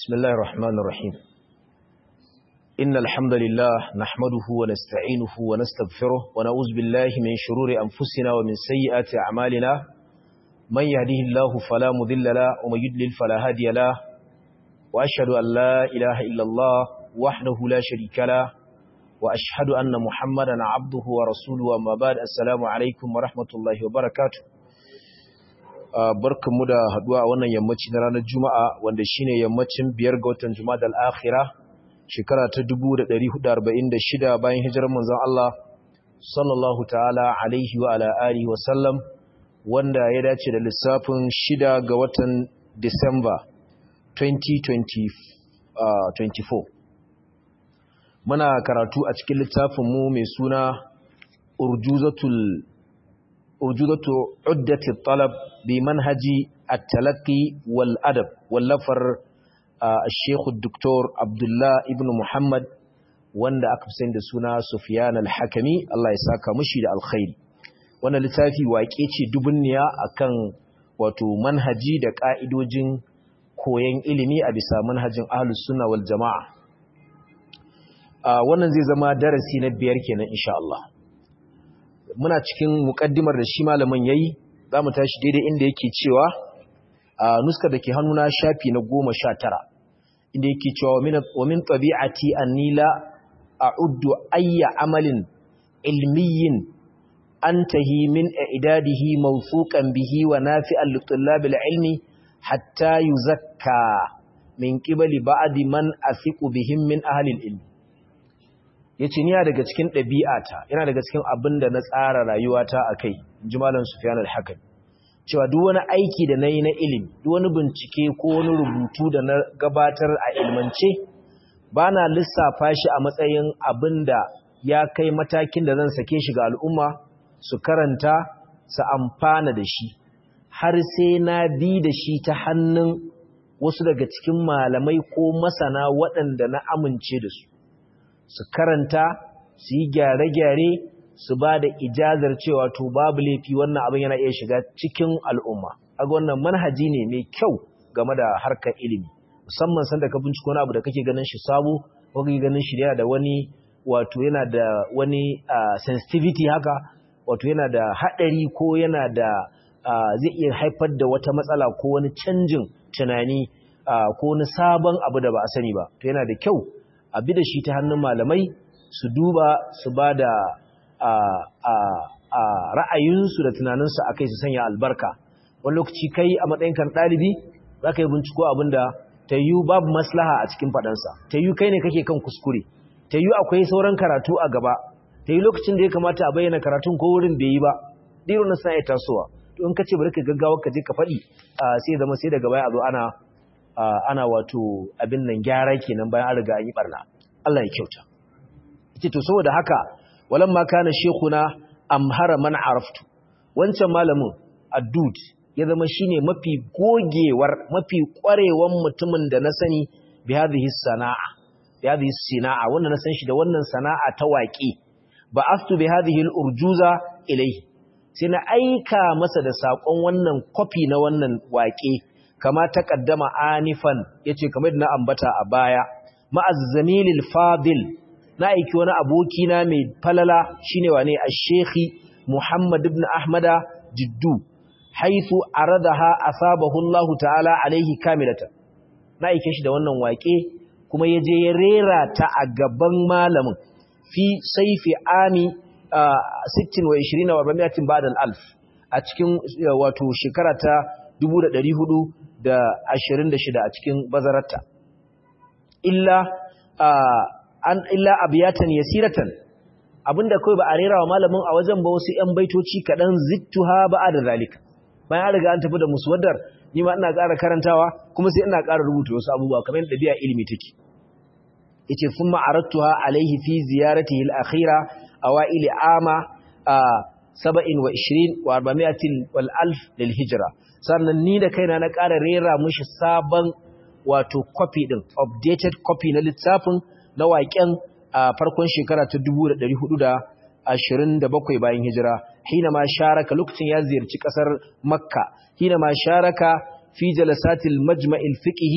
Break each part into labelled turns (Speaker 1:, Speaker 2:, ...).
Speaker 1: بسم الله الرحمن الرحيم إن الحمد لله نحمده ونستعينه ونستغفره ونعوذ بالله من شرور أنفسنا ومن سيئات أعمالنا من يهده الله فلا مذل له ومن يدلل فلا هادي له وأشهد أن لا إله إلا الله وحده لا شريك له وأشهد أن محمدا عبده ورسوله وما بعد السلام عليكم ورحمة الله وبركاته barkanmu da haduwa a wannan yammaci na ranar Juma'a wanda shine yammacin biyar ga watan Jumada al-Akhira shekara ta 1446 bayan hijirar manzon Allah sallallahu ta'ala alaihi wa ala alihi wa sallam wanda ya dace da lissafin shida ga watan Disamba 2024 muna karatu a cikin littafin mu mai suna Urjuzatul urjudatu uddati talab bi manhaji at-talaqqi wal adab wallafar al-sheikh dr abdullah ibn muhammad wanda aka fi da suna sufyan al-hakimi Allah ya saka mushi da alkhairi wannan littafi waƙe ce dubunniya akan wato manhaji da ka'idojin koyon ilimi a bisa manhajin ahlus sunna wal jama'a wannan zai zama darasi na biyar kenan insha Allah muna cikin mukaddimar da shi malamin yayi zamu tashi daidai inda yake cewa a nuskar da ke hannuna shafi na 19 inda yake cewa wa min tabi'ati anni la a'uddu ayya amalin ilmiyyin antahi min i'dadihi mawthuqan bihi wa nafi'an li tullabil ilmi hatta yuzakka min qibali ba'di man athiqu bihim min ahli al-ilm ya ce ni daga cikin ɗabi'ata yana daga cikin abin da na tsara rayuwata a kai ji malam sufiyan al-hakan cewa duk wani aiki da na yi na ilimi duk wani bincike ko wani rubutu da na gabatar a ilmance ba na lissafa shi a matsayin abin da ya kai matakin da zan sake shi ga al'umma su karanta su amfana da shi har sai na bi da shi ta hannun wasu daga cikin malamai ko masana waɗanda na amince da su su karanta su yi gyare-gyare su ba da ijazar cewa to babu laifi wannan abin yana iya shiga cikin al'umma aga wannan manhaji ne mai kyau game da harkar ilimi musamman sanda ka binciko wani abu da kake ganin shi sabo ko kake ganin shi yana da wani wato yana da wani sensitivity haka wato yana da haɗari ko yana da zai iya haifar da wata matsala ko wani canjin tunani ko wani sabon abu da ba a sani ba to yana da kyau a bi da shi ta hannun malamai su duba su ba da ra'ayinsu da tunaninsu a kai su sanya albarka wani lokaci kai a matsayinkan ɗalibi za ka yi binciko abin da ta yi babu maslaha a cikin faɗansa ta yi kai ne kake kan kuskure ta yi akwai sauran karatu a gaba ta yi lokacin da ya kamata a bayyana karatun ko wurin bai yi ba ɗiro na suna iya tasowa to in ka ce bari ka gaggawa ka je ka faɗi sai zama sai daga baya a zo ana ana wato abin nan gyara kenan bayan an riga an yi barna Allah ya kyauta yace to saboda haka walamma kana shekuna amhara man araftu wancan malamin addud ya zama shine mafi gogewar mafi kwarewan mutumin da na sani bi hadhihi sana'a bi hadhihi sana'a wanda na san shi da wannan sana'a ta waƙi ba astu bi hadhihi al-urjuza ilayhi sai na aika masa da sakon wannan copy na wannan waƙe kama ta kaddama anifan yace kamar na ambata a baya ma'azzamilil fadil na aiki wani aboki na mai falala shine wane ash-shekhi Muhammad ibn Ahmada Jiddu haythu aradaha asabahu Allah ta'ala alaihi kamilata na aike shi da wannan wake kuma yaje ya rera ta a gaban malamin fi saifi ami 26 wa 400 ba'da al-alf a cikin wato shekara ta 1400 da ashirin da shida a cikin bazararta illa an illa abiyatan yasiratan abinda kai ba a rera wa malamin a wajen ba wasu ƴan baitoci kaɗan zittuha ba da zalika bayan an riga an tafi da muswaddar ni ma ina ƙara karantawa kuma sai ina ƙara rubuta wasu abubuwa kamar yadda ɗabi'a ilimi take yace thumma aradtuha alaihi fi ziyaratihi al-akhira awaili ama 27 wa 400 wal alf lil hijra sannan ni da kaina na ƙara rera mushi sabon wato copy din updated copy na littafin na waƙen a farkon shekara ta 1427 bayan hijira hina ma sharaka lokacin ya ziyarci ƙasar makka hina ma sharaka fi jalasatil majma'il fiqhi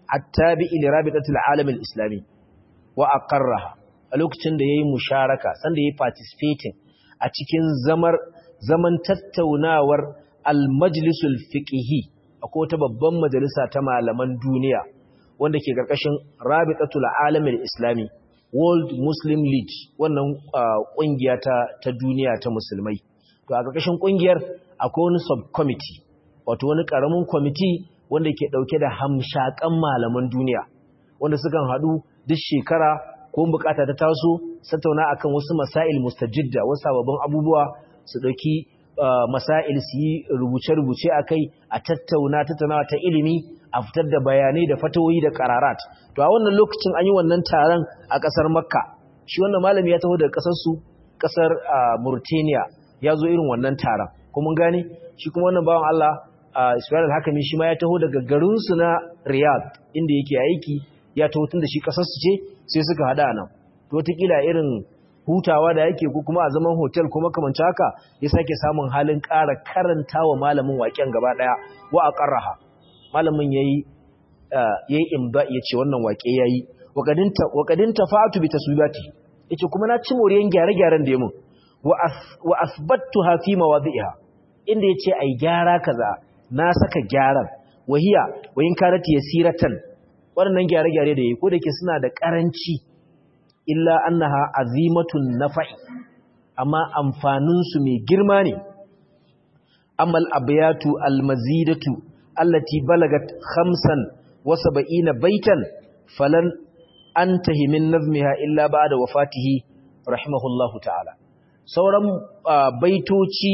Speaker 1: attabi'i li rabitatil alam al-islami wa aqarraha a lokacin da yayi musharaka sanda yayi participating a cikin zamar zaman tattaunawar al-majlisul fiqhi akwai wata babban majalisa ta malaman duniya wanda ke karkashin rabitatul alam al-islami World Muslim League wannan kungiya ta ta duniya ta musulmai to a karkashin kungiyar akwai wani subcommittee wato wani karamin committee wanda ke dauke da hamshakan malaman duniya wanda sukan hadu duk shekara ko bukata ta taso tattauna akan wasu masail mustajidda wasu sababbin abubuwa su dauki masail su yi rubuce-rubuce akai a tattauna tattaunawa ta ilimi a fitar da bayanai da fatawoyi da kararat to a wannan lokacin an yi wannan taron a kasar makka shi wannan malami ya taho daga kasar su kasar mauritania ya zo irin wannan taron kuma gane shi kuma wannan bawan Allah Ismail al-Hakami shi ma ya taho daga garin su na Riyadh inda yake aiki ya taho tun da shi kasar su ce sai suka hada nan to wataƙila irin hutawa da yake ko kuma a zaman hotel ko makamanci haka ya sake samun halin ƙara karanta wa malamin waƙen gaba ɗaya wa a ƙarraha malamin ya yi ya yi imba ya ce wannan waƙe ya yi waƙadin tafatu bi taswibati ya ce kuma na ci moriyan gyare-gyaren da ya mun wa asbattu hafi mawazi'iha inda ya ce a yi gyara kaza na saka gyaran wahiya wayin karati ya siratan waɗannan gyare-gyare da ya yi ko da ke suna da ƙaranci illa annaha azimatun nafa'i amma amfaninsu mai girma ne amal abiyatu almazidatu allati balagat khamsan wa sab'ina baitan falan antahi min nazmiha illa ba'da wafatihi rahimahullahu ta'ala sauran baitoci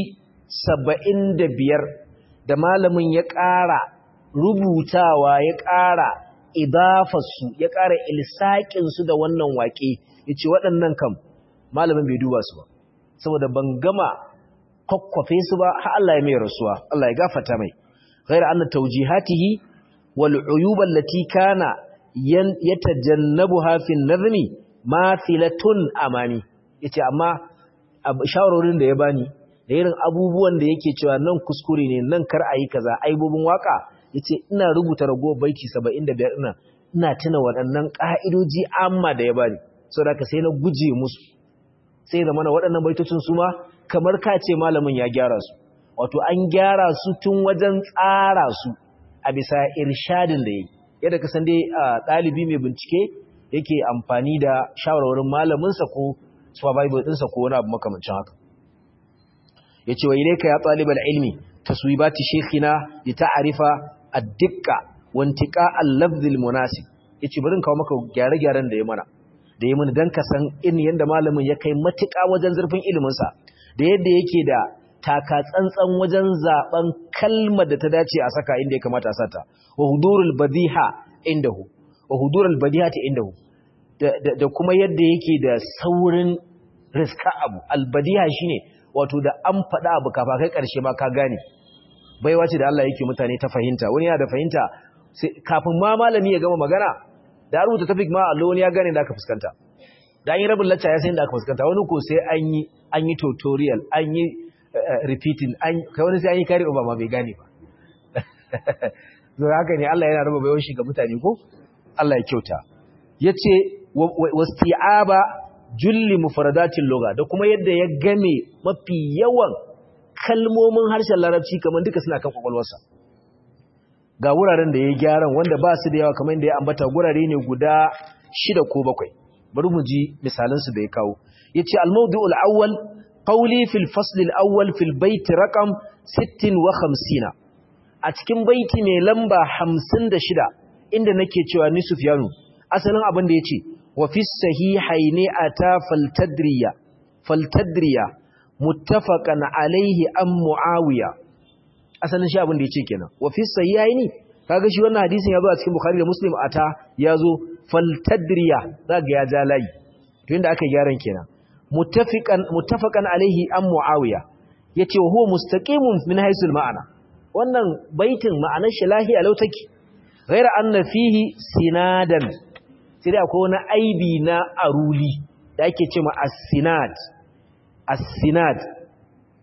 Speaker 1: 75 da malamin ya ƙara rubutawa ya ƙara idafarsu ya ƙara ilsaƙinsu da wannan waƙe ya ce waɗannan kam malamin bai duba su ba saboda ban gama kwakwafe su ba har Allah ya mai rasuwa Allah ya gafata mai ghayra anna tawjihatihi wal uyuba allati kana yatajannabuha fi an-nazmi mathilatun amami yace amma shawarorin da ya bani da irin abubuwan da yake cewa nan kuskure ne nan kar ayi kaza aibobin waka yace ina rubuta ragowar baiti 75 ina ina tuna waɗannan ka'idoji amma da ya bani saboda ka sai na guje musu sai da mana waɗannan baitocin su ma kamar ka ce malamin ya gyara su wato an gyara su tun wajen tsara su a bisa irshadin da yayi yadda ka san dai ɗalibi mai bincike yake amfani da shawarwarin malaminsa ko supervisor ɗinsa ko wani abu makamancin haka yace wa ilayka ya talibal ilmi taswibati shaykhina li ta'rifa ad-dikka wa intiqa al-lafz al-munasib yace bari in kawo maka gyare-gyaren da ya mana da ya mana dan ka san in yanda malamin ya kai matuƙa wajen zurfin ilimin sa da yadda yake da taka tsantsan wajen zaben kalmar da ta dace a saka inda ya kamata a sata wa hudurul badiha indahu wa hudurul badihati indahu da kuma yadda yake da saurin riska abu albadiha shine wato da an faɗa abu kafa kai ƙarshe ma ka gane baiwa ce da Allah yake mutane ta fahimta wani yana da fahimta kafin ma malami ya gama magana da rubuta tafik ma Allah wani ya gane da aka fuskanta da an yi rabin lacca ya san da aka fuskanta wani ko sai an yi an yi tutorial an yi repeating an kai wani sai an yi kari ba ma bai gane ba zo haka ne Allah yana raba baiwar shi ga mutane ko Allah ya kyauta yace wasti'aba julli mufradatin lugha da kuma yadda ya game mafi yawan kalmomin harshen larabci kamar duka suna kan kwakwalwarsa ga wuraren da ya gyaran wanda ba su da yawa kamar da ya ambata gurare ne guda shida ko bakwai bari mu ji misalansu da ya kawo yace al-mawdu'ul awwal qawli fil fasl al-awwal fil bayt raqam 56 a cikin baiti mai lamba 56 inda nake cewa ni Sufyanu asalin abin da yace wa fi sahihaini ata faltadriya faltadriya muttafaqan alaihi an muawiya asalin shi abin da yace kenan wa fi sahihaini kaga shi wannan hadisin yazo a cikin bukhari da muslim ata yazo faltadriya zaga ya ja layi to inda aka gyaran kenan muttafiqan muttafaqan alaihi an muawiya yace wa huwa mustaqimun min haythu ma'ana wannan baitin ma'anar shi lahiya law take ghaira anna fihi sinadan sai dai akwai wani aibi na aruli da ake ce ma as-sinad as-sinad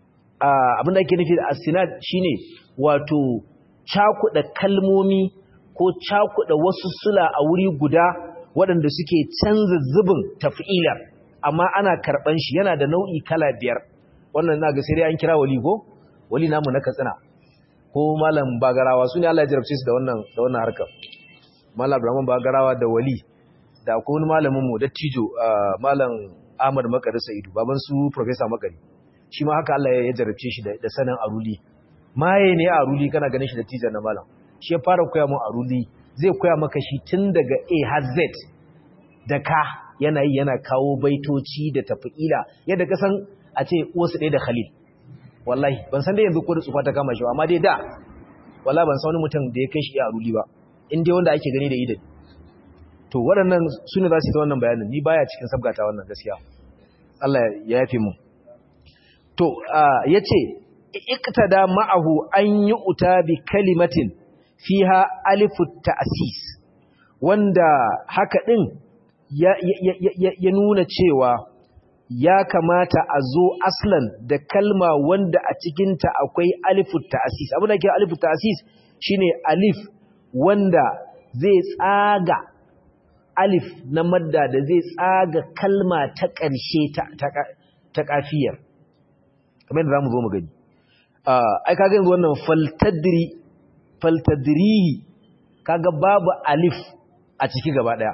Speaker 1: abin da ake nufi da as-sinad shine wato cakuɗa kalmomi ko cakuɗa wasu sula a wuri guda waɗanda suke canza zubin taf'ilar amma ana karɓan shi yana da nau'i kala biyar wannan na ga sai an kira wali ko wali namu na katsina ko malam bagarawa su ne Allah ya jarabce su da wannan da wannan harkar malam Abraham bagarawa da wali da akwai wani malamin mu dattijo malam Ahmad Makari Sa'idu baban su professor Makari shi ma haka Allah ya jarabce shi da sanin aruli maye ne aruli kana ganin shi da tijar na malam shi ya fara koya mun aruli zai koya maka shi tun daga A har Z da ka yana yi yana kawo baitoci da tafi'ila yadda ka san a ce wasu ɗaya da Khalil wallahi ban san dai yanzu ko da tsufa ta kama shi ba amma dai da wallahi ban san wani mutum da ya kai shi a aruli ba in dai wanda ake gani da idan to waɗannan su ne za su yi ta wannan bayanin ni baya cikin sabgata wannan gaskiya Allah ya yafe mu to ya ce iktada ma'ahu an yi uta bi kalimatin fiha alifu ta'sis wanda haka din ya, ya, ya, ya nuna cewa ya kamata a zo aslan da kalma wanda a cikinta akwai alifu ta'sis abin da ke alifu ta'sis shine alif wanda zai tsaga alif na madda da zai tsaga kalma ta ƙarshe ta ƙafiyar kamar da za mu zo mu gani ai kaga yanzu wannan faltadri faltadrihi kaga babu alif a ciki gaba daya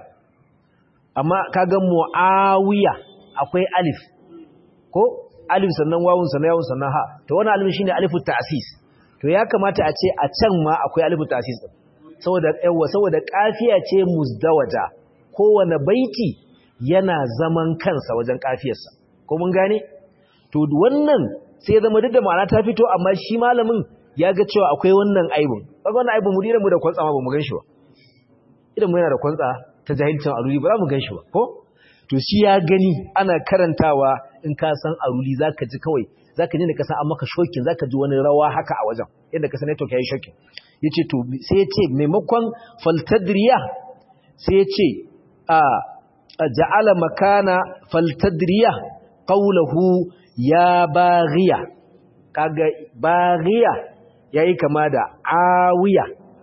Speaker 1: amma kaga muawiya akwai alif ko alif sannan wawun sannan yawun sannan ha to wannan alif shine alifu ta'sis to ya kamata a ce a can ma akwai alifu ta'sis din saboda yawa saboda kafiya ce muzdawaja kowane baiti yana zaman kansa wajen kafiyarsa ko mun gane to wannan sai zama duk da ma'ana ta fito amma shi malamin ya ga cewa akwai wannan aibun kaga wannan aibun mu dira mu da kwantsa ma ba mu ganshi ba idan mu yana da kwantsa ta jahilcin aruli ba za mu ganshi ba ko to shi ya gani ana karantawa in ka san aruli zaka ji kawai zaka ji da ka san an maka shokin zaka ji wani rawa haka a wajen yadda ka san network yayi shokin yace to sai yace maimakon faltadriya sai yace a ja'ala makana faltadriya qawluhu ya baghiya kaga baghiya yayi kama da awiya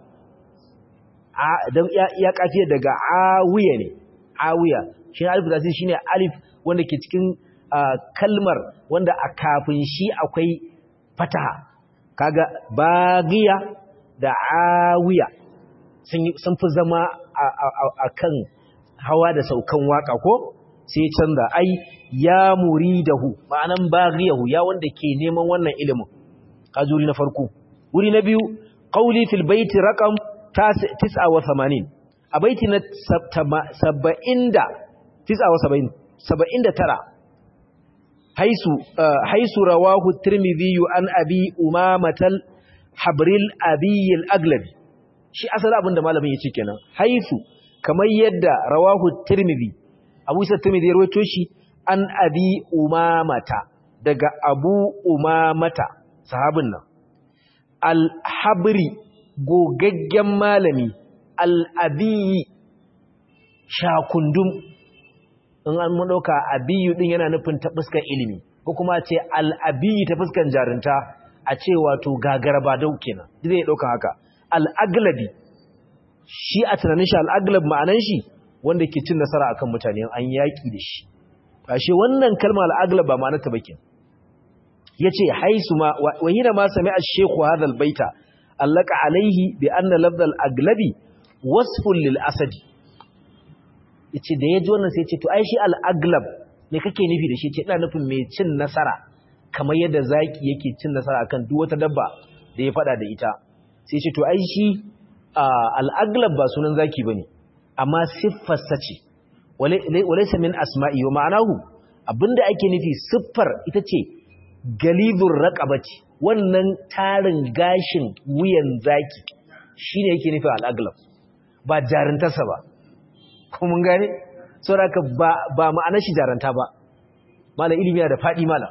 Speaker 1: a dan ya, ya kafiya daga awiya ne awiya shi alif da shine alif wanda ke cikin kalmar wanda a kafin shi akwai fataha kaga baghiya da awiya sun fi zama a kan hawa da saukan waka ko sai canza ai ya muridahu ma'anan baghiyahu ya wanda ke neman wannan ilimin kajuri na farko wuri na biyu qauli fil baiti raqam 89 a baiti na 70 79 79 haisu haisu rawahu tirmidhi an abi umamatal habril abiyil aglabi shi asali abinda malamin yace kenan haisu kamar yadda rawahu tirmidhi abu isa tirmidhi ya rawaito shi an abi umamata daga abu umamata sahabin nan al-habri gogaggen malami al-abi shakundum in an mun dauka abiyu din yana nufin ta fuskar ilimi ko kuma ce al-abi ta fuskar jarinta a ce wato gagaraba dau kenan zai dauka haka al-aglabi shi a tunanin shi al-aglab ma'anan shi wanda ke cin nasara akan mutane an yaki da shi ashe wannan kalma al-aglab ba ma'anarta bakin yace haisu ma wa hina ma sami'a ash-shaykhu hadha al-baita allaka alaihi bi anna lafdh al-aglabi wasfun lil asadi yace da yaji wannan sai yace to ai shi al-aglab me kake nufi da shi ce ina nufin mai cin nasara kamar yadda zaki yake cin nasara akan duk wata dabba da ya fada da ita sai ce to ai shi al-aglab ba sunan zaki bane amma siffarsa ce walaysa min asma'i wa ma'anahu abinda ake nufi siffar ita ce galibur raqabati wannan tarin gashin wuyan zaki shine yake nufi al-aglab ba jarintarsa ba ko mun gane saboda ba ba ma'anar shi jaranta ba malam ilimi yana da fadi malam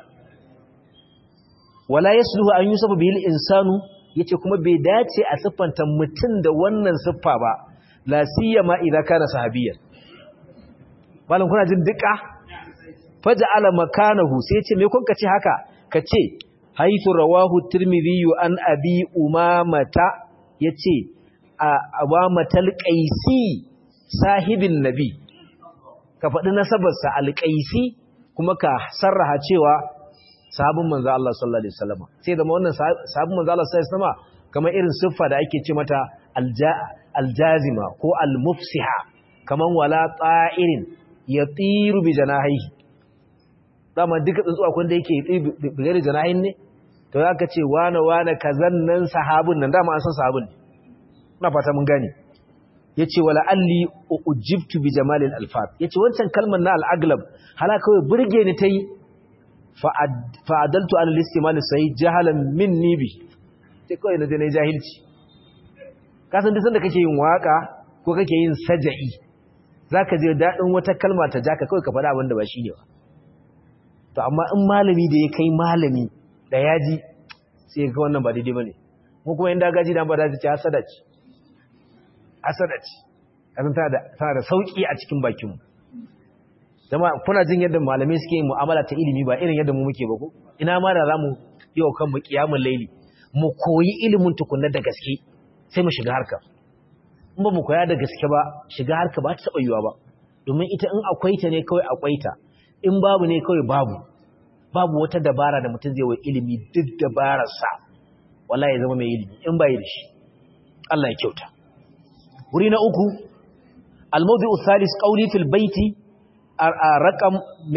Speaker 1: wala yasluhu an yusafa bil insanu yace kuma bai dace a siffanta mutum da wannan siffa ba la siyama idza kana sahabiyan malam kuna jin duka faja'ala makanahu sai yace me kun kace haka kace haythu rawahu tirmidhi an abi umamata yace abamatal qaisi sahibin nabi ka faɗi nasabarsa alqaisi kuma ka sarraha cewa sahabin manzo Allah sallallahu alaihi wasallam sai da wannan sahabin manzo Allah sallallahu alaihi wasallam kamar irin siffa da ake ce mata aljazima ko almufsiha kaman wala ta'irin yatiru bi janahihi dama duka tsuntsu akwai da yake yi bigare janahin ne to za ka ce wane wane kazan nan sahabin nan dama an san sahabin ne na fata mun gane ya ce wala alli ujibtu bi jamalin alfat ya ce wancan kalmar na al'aglab hala kawai burge ni ta yi fa'adaltu an listimali sai jahalan min nibi sai kawai na zai jahilci kasan duk sanda kake yin waka ko kake yin saja'i za ka je daɗin wata kalma ta jaka kawai ka faɗa abin da ba shi ne ba to amma in malami da ya kai malami da yaji sai ga wannan ba daidai bane mu kuma inda gaji da ba da ce hasada ce hasada ce kasan tana da tana da sauki a cikin bakin mu jama'a kuna jin yadda malamai suke yin mu'amala ta ilimi ba irin yadda mu muke ba ko ina ma da zamu yi wa kanmu kiyamul laili mu koyi ilimin tukunna da gaske sai mu shiga harka in ba mu koya da gaske ba shiga harka ba ta taba yiwa ba domin ita in akwai ta ne kawai akwai ta in babu ne kawai babu babu wata dabara da mutum zai wa ilimi duk dabararsa wala ya zama mai ilimi in bai da shi Allah ya kyauta wuri na uku al-mawdi'u thalith qawli fil baiti raqam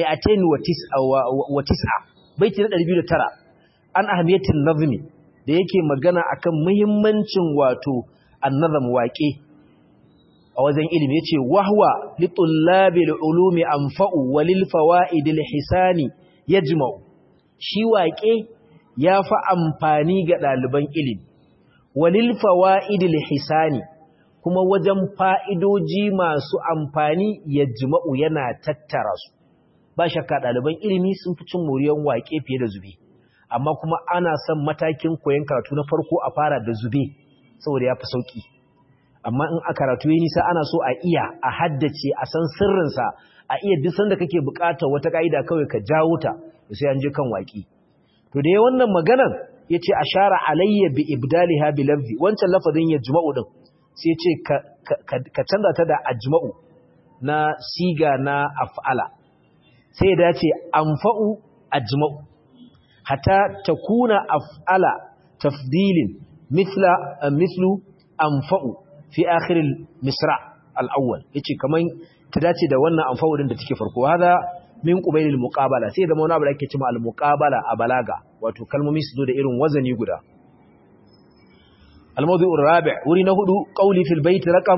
Speaker 1: 209 baiti na 209 an ahmiyatin nazmi da yake magana akan muhimmancin wato an-nazm waƙe a wajen ilimi yace wahwa li tullabil ulumi anfa'u walil fawaidil hisani yajma'u shi waƙe yafi amfani ga ɗaliban ilimi walil fawaidil hisani kuma wajen fa'idoji masu amfani yajma'u yana tattara su ba shakka ɗaliban ilimi sun fi cin moriyan waƙe fiye da zube amma kuma ana son matakin koyon karatu na farko a fara da zube saboda ya fi sauƙi amma in a karatu yi nisa ana so a iya a haddace a san sirrinsa a iya duk sanda kake bukatar wata ka'ida kawai ka jawo ta sai an je kan waki to da wannan maganan yace ashara alayya bi ibdaliha bi lafzi wancan lafazin yajma'u din sai yace ka canza ta da ajma'u na siga na af'ala sai ya dace anfa'u ajma'u hatta takuna af'ala tafdilin mithla mithlu anfa'u fi akhiril misra al-awwal yace kaman ta dace da wannan amfawudin da take farko hada min qubailil muqabala sai da wani abu da ake cewa al-muqabala a balaga wato kalmomi su zo da irin wazani guda al-mawdu'u ar-rabi' wuri na hudu qawli fil bayt raqam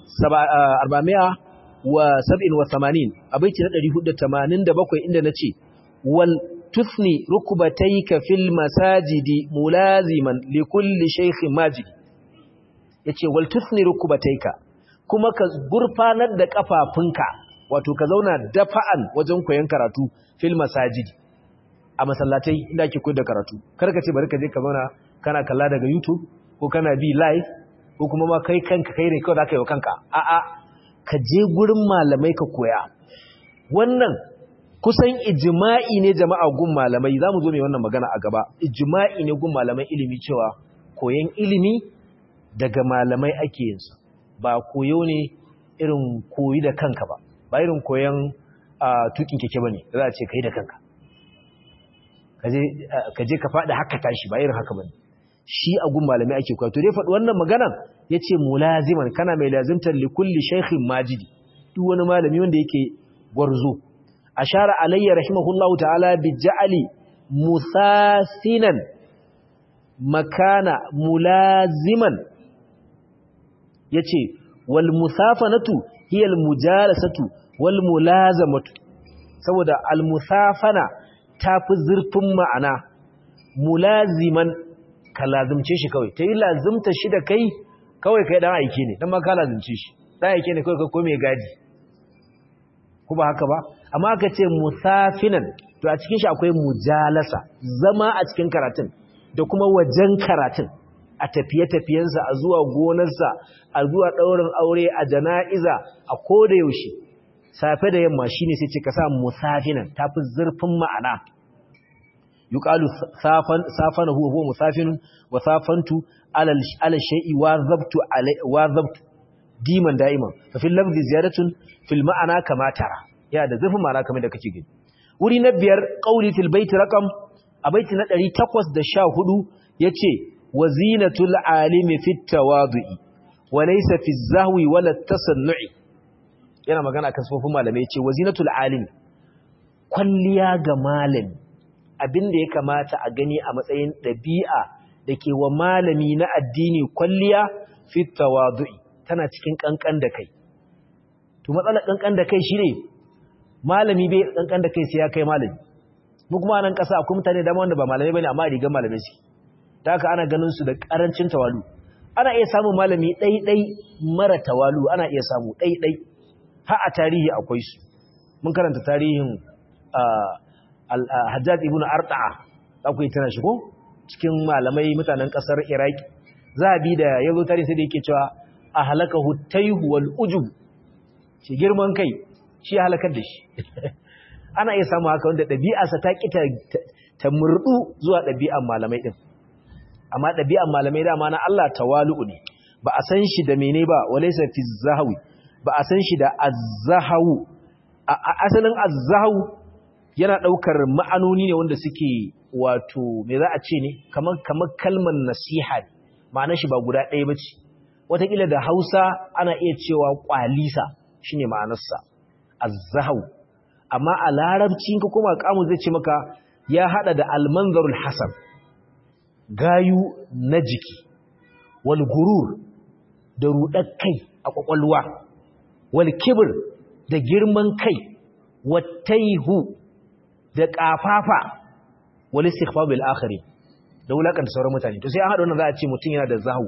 Speaker 1: 487 a baiti na 487 inda nace wal tuthni rukbatayka fil masajidi mulaziman likulli shaykhin majidi ya ce waltusni rukubataika kuma ka gurfanar da kafafunka wato ka zauna dafa'an wajen koyon karatu fil masajidi a masallatai inda ake koyar da karatu kar ka ce bari ka je ka zauna kana kalla daga YouTube ko kana bi live ko kuma ma kai kanka kai ne kawai zaka yi wa kanka a'a ka je gurin malamai ka koya wannan kusan ijma'i ne jama'a gun malamai zamu zo mai wannan magana a gaba ijma'i ne gun malamai ilimi cewa koyon ilimi daga malamai ake yinsa ba koyo ne irin koyi da kanka ba ba irin koyon tukin keke ba ne za a ce kai da kanka ka je ka faɗi haka tashi ba irin haka ba ne shi a gun malamai ake koya to dai faɗi wannan maganan ya ce mulaziman kana mai lazimtar likulli shaikhin majidi duk wani malami wanda yake gwarzo ashara alayya rahimahullahu ta'ala bi ja'ali musasinan makana mulaziman yace wal musafanatu hiya al mujalasatu wal mulazamatu saboda al musafana tafi zurfin ma'ana mulaziman ka lazimce shi kawai tayi lazimta shi da kai kawai kai dan aike ne dan ma ka lazimce shi dan aike ne kawai ka kome gadi ko ba haka ba amma aka ce musafinan to a cikin shi akwai mujalasa zama a cikin karatun da kuma wajen karatun a tafiye-tafiyensa a zuwa gonarsa a zuwa ɗaurin aure a jana'iza a koda yaushe safe da yamma shine sai ce ka sa musafinan tafi zurfin ma'ana yuqalu safan safanahu huwa musafinun wa safantu ala ala shay'i wa zabtu wa zabtu diman da'iman fa fil lafzi ziyadatun fil ma'ana kama tara ya da zafin ma'ana kamar da kake gani wuri na biyar qauli fil bait raqam a baiti na 814 yace wazinatul alimi fit tawadu'i wa laysa fi zahwi wala tasannu'i yana magana kan sufofin malamai yace wazinatul alimi kwalliya ga malami abinda ya kamata a gani a matsayin dabi'a dake wa malami na addini kwalliya fit tawadu'i tana cikin kankan da kai to matsalar kankan da kai shine malami bai kankan da kai sai ya kai malami mu kuma nan kasa akwai mutane da wanda ba malamai bane amma rigan malamai suke ta haka ana ganin su da karancin tawalu ana iya samun malami ɗai-ɗai mara tawalu ana iya samu ɗai-ɗai ha a tarihi akwai su mun karanta tarihin hajjaj ibn arta'a za ku yi tana shi ko cikin malamai mutanen ƙasar iraki zabi da ya zo tarihi sai da yake cewa a halaka hutaihu wal ujub shi girman kai shi ya halakar da shi ana iya samu haka wanda ɗabi'arsa ta ƙi ta murɗu zuwa ɗabi'ar malamai ɗin amma ɗabi'an malamai dama na Allah tawalu'u ne ba a san shi da mene ba walaysa fi zahawi ba a san shi da azzahawu asalin azzahawu yana daukar ma'anoni ne wanda suke wato me za a ce ne kamar kamar kalmar nasiha ma'anar shi ba guda ɗaya bace wataƙila da Hausa ana iya cewa kwalisa shine ma'anarsa azzahawu amma a larabci ka kuma kamu zai ce maka ya hada da almanzarul hasan gayu na jiki wal gurur da rudar kai a kwakwalwa wal kibir da girman kai wattaihu da kafafa wal istighfar bil akhiri da wulakanta sauran mutane to sai an hada wannan za a ce mutum yana da zahu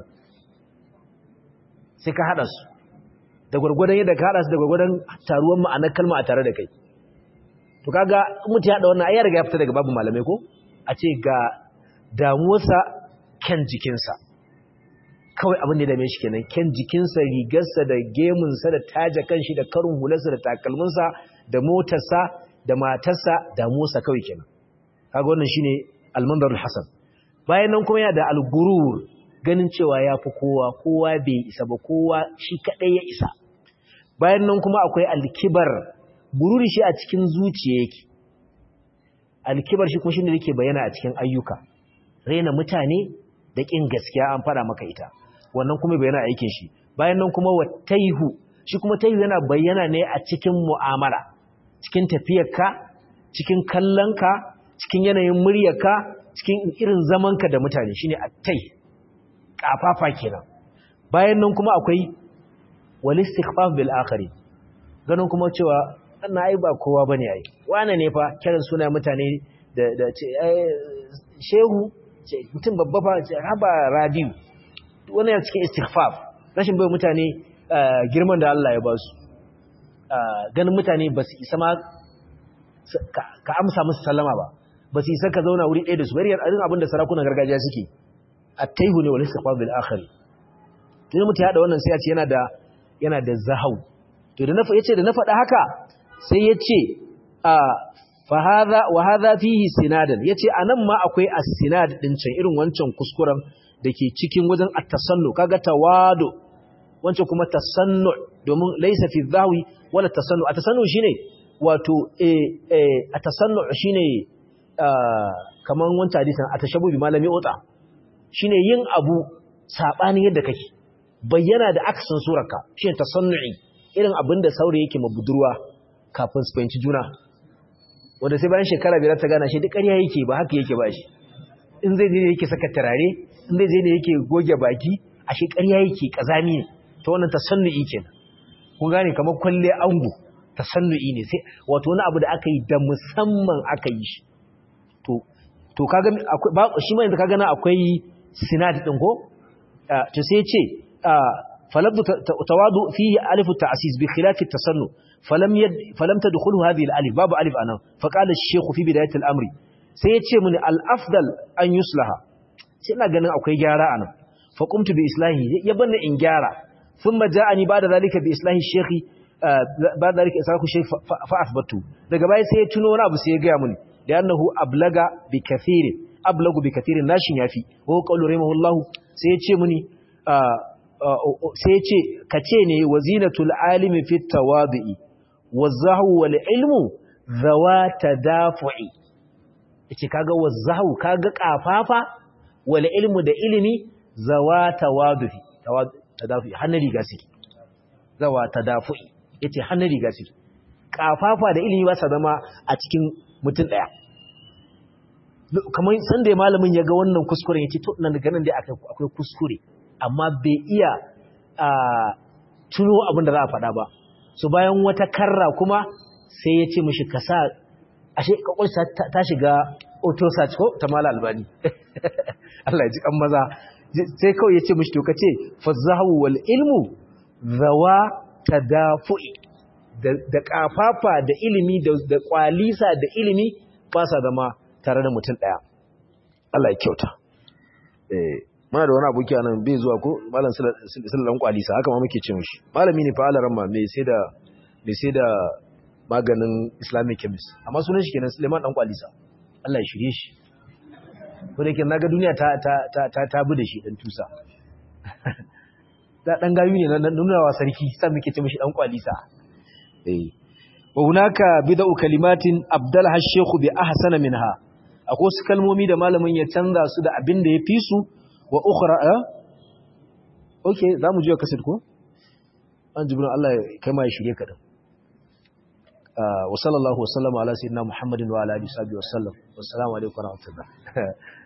Speaker 1: sai ka hada su da gurgurdan yadda ka hada su da gurgurdan taruwan ma'anar kalma a tare da kai to kaga mutum ya hada wannan ai ya riga ya fita daga babu malamai ko a ce ga damuwarsa kyan jikinsa kawai abin da ya dame shi kenan kyan jikinsa rigarsa da gemunsa da taja kanshi da karin hularsa da takalminsa da motarsa da matarsa damuwarsa kawai kenan kaga wannan shine almandarul hasan bayan nan kuma yana da algurur ganin cewa ya fi kowa kowa bai isa ba kowa shi kadai ya isa bayan nan kuma akwai alkibar gururi shi a cikin zuciya yake alkibar shi kuma shine yake bayyana a cikin ayyuka raina mutane da ƙin gaskiya an fara maka ita wannan kuma bayyana aikin shi bayan nan kuma wataihu shi kuma taihu yana bayyana ne a cikin mu'amala cikin tafiyarka cikin kallonka cikin yanayin muryarka cikin irin zamanka da mutane shine attai kafafa kenan bayan nan kuma akwai wal istighfaf bil akhari ganin kuma cewa wannan ai ba kowa bane ai wane ne fa kiran suna mutane da da shehu mutum babba fa haba radiyu wani ya cikin istighfaf rashin bai mutane girman da Allah ya ba su ganin mutane ba su isa ma ka amsa musu sallama ba ba su isa ka zauna wuri ɗaya da su bari irin abin da sarakunan gargajiya suke a taihu ne wani istighfaf bil akhari tun mutum ya da wannan sai ya ce yana da yana da zahau to da na yace da na faɗa haka sai ya ce wa hadha fihi sinadan yace anan ma akwai as-sinad din can irin wancan kuskuren dake cikin wajen at-tasannu kaga tawadu wancan kuma tasannu domin laysa fi dhawi wala tasannu at-tasannu shine wato eh eh at-tasannu shine kaman wancan hadisin atashabu bi malami ota shine yin abu sabanin yadda kake bayyana da aksan surarka shine tasannu'i irin abinda saurayi yake mabudurwa kafin su fahimci juna wanda sai bayan shekara biyar ta gana shi duk ƙarya yake ba haka yake ba shi in zai je ne yake saka turare in zai je ne yake goge baki a shi ƙarya yake ƙazami ne ta wannan tasannu'i kenan kun gane kamar kwalle ango tasannu'i ne sai wato wani abu da aka yi da musamman aka yi shi to to kaga akwai shi ma yanzu kaga na akwai sinad din ko to sai ce falabdu tawadu fihi alifu ta'sis bi khilafi tasannu فلم يد فلم تدخله هذه الالف باب الف انا فقال الشيخ في بدايه الامر sai yace mini al-afdal an yuslaha sai ina ganin akwai gyara anan fa qumtu bi islahi ya banna in gyara thumma ja'ani ba'da zalika bi islahi shaykhi ba'da zalika isaku shaykh fa athbatu daga baya sai ya tuno wani abu sai ya ga mini da annahu ablaga bi kathirin ablagu bi kathirin nashin yafi wa qawlu rahimahullahu sai ya ce muni sai ya ce kace ne wazinatul alimi fi tawadi'i wazahu wal ilmu zawata dafu'i yace kaga wazahu kaga kafafa wal ilmu da ilimi zawata wadufi tadafu'i hannun riga suke zawata dafu'i yace hannun riga suke kafafa da ilimi ba sa zama a cikin mutum daya kamar sanda ya malamin ya ga wannan kuskuren yace to nan ganin dai akwai kuskure amma bai iya tuno abin da za a faɗa ba so bayan wata karra kuma sai ya ce mishi ka sa ashe kwakwalsa ta shiga auto search ko ta mala albani Allah ya ji kan maza sai kawai ya ce mishi to ka ce fazahu wal ilmu zawa tadafu'i da kafafa da ilimi da kwalisa da ilimi ba sa zama tare da mutum daya Allah ya kyauta eh muna da wani aboki nan bai zuwa ko malam sallan kwalisa haka ma muke ce mishi malami ne fa alaran ma mai sai da mai sai da maganin islamic chemist amma sunan shi kenan Suleiman dan kwalisa Allah ya shirye shi ko da yake naga duniya ta ta ta ta, ta bi da shi dan tusa da dan gayu ne na nunawa sarki sai muke ce mishi dan kwalisa eh wa hunaka bid'u kalimatin abdalha ash-shaykh bi ahsana minha akwai wasu kalmomi da malamin ya canza su da abin da ya fi su wa ukhra eh okay zamu je kasid ko an jibrin Allah kai ma ya shirye ka din wa sallallahu wa sallama ala sayyidina muhammadin wa ala alihi wa sahbihi wa sallam wassalamu alaikum wa rahmatullah